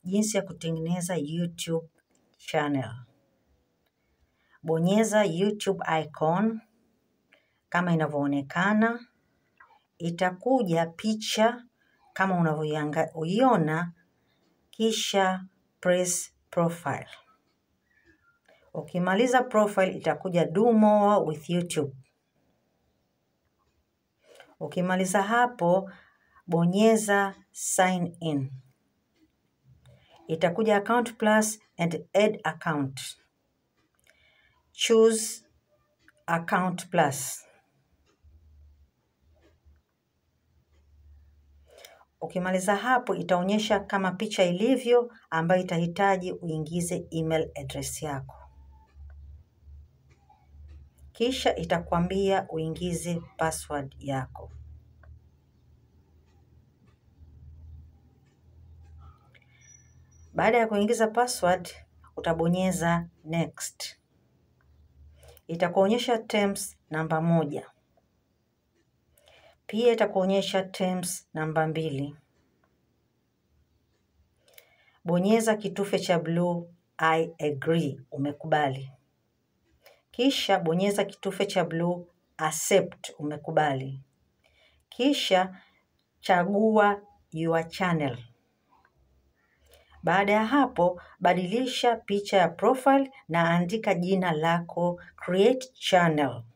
jinsi ya kutengeneza YouTube channel. Bonyeza YouTube icon kama inavyoonekana, itakuja picha kama unavyoiona, kisha press profile. Ukimaliza profile itakuja do more with YouTube. Ukimaliza hapo, bonyeza sign in. Itakuja account plus and add account. Choose account plus. Ukimaliza hapo itaonyesha kama picha ilivyo ambayo itahitaji uingize email address yako. Kisha itakwambia uingize password yako. Baada ya kuingiza password, utabonyeza next. Itakuonyesha terms namba moja. Pia itakuonyesha terms namba mbili. Bonyeza kitufe cha bluu I agree, umekubali. Kisha bonyeza kitufe cha bluu accept, umekubali. Kisha chagua your channel. Baada ya hapo, badilisha picha ya profile na andika jina lako create channel.